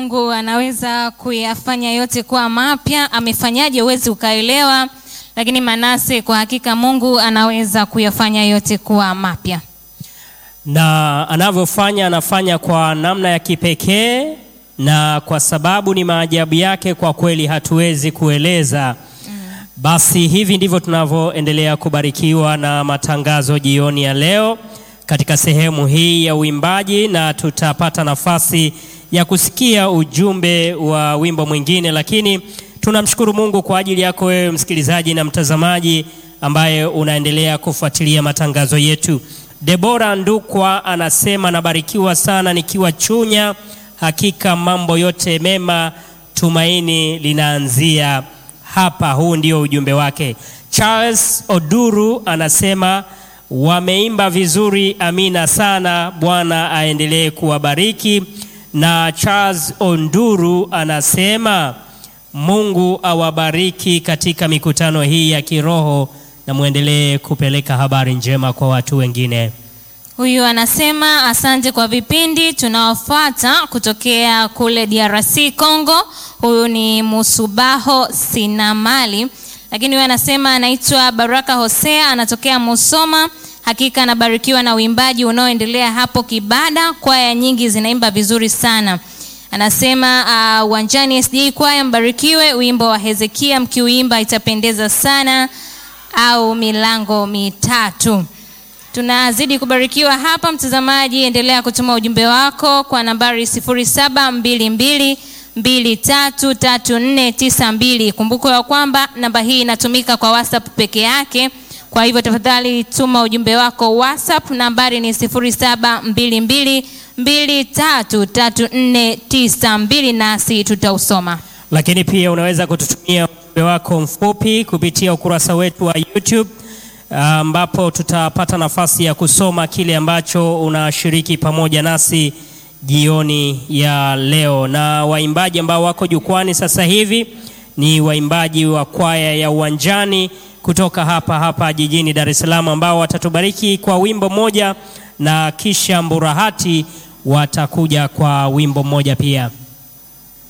Mungu anaweza kuyafanya yote kuwa mapya. Amefanyaje huwezi ukaelewa, lakini Manase, kwa hakika Mungu anaweza kuyafanya yote kuwa mapya. na anavyofanya anafanya kwa namna ya kipekee, na kwa sababu ni maajabu yake, kwa kweli hatuwezi kueleza. Basi hivi ndivyo tunavyoendelea kubarikiwa na matangazo jioni ya leo katika sehemu hii ya uimbaji, na tutapata nafasi ya kusikia ujumbe wa wimbo mwingine, lakini tunamshukuru Mungu kwa ajili yako wewe msikilizaji na mtazamaji ambaye unaendelea kufuatilia matangazo yetu. Debora Ndukwa anasema nabarikiwa sana nikiwa Chunya, hakika mambo yote mema, tumaini linaanzia hapa. Huu ndio ujumbe wake. Charles Oduru anasema wameimba vizuri, amina sana, Bwana aendelee kuwabariki. Na Charles Onduru anasema Mungu awabariki katika mikutano hii ya kiroho na muendelee kupeleka habari njema kwa watu wengine. Huyu anasema asante kwa vipindi tunaofuata kutokea kule DRC Congo. Huyu ni Musubaho Sinamali, lakini huyu anasema anaitwa Baraka Hosea, anatokea Musoma. Hakika anabarikiwa na uimbaji unaoendelea hapo Kibada, kwaya nyingi zinaimba vizuri sana. Anasema uh, uwanjani SDA kwaya mbarikiwe, wimbo wa Hezekia mkiuimba itapendeza sana, au milango mitatu. Tunazidi kubarikiwa hapa, mtazamaji, endelea kutuma ujumbe wako kwa nambari 0722233492. Kumbuka ya kwamba namba hii inatumika kwa WhatsApp peke yake. Kwa hivyo tafadhali tuma ujumbe wako WhatsApp, nambari ni 0722233492 nasi tutausoma. Lakini pia unaweza kututumia ujumbe wako mfupi kupitia ukurasa wetu wa YouTube ambapo tutapata nafasi ya kusoma kile ambacho unashiriki pamoja nasi jioni ya leo. Na waimbaji ambao wako jukwani sasa hivi ni waimbaji wa kwaya ya Uwanjani kutoka hapa hapa jijini Dar es Salaam ambao watatubariki kwa wimbo mmoja na kisha Mburahati watakuja kwa wimbo mmoja pia.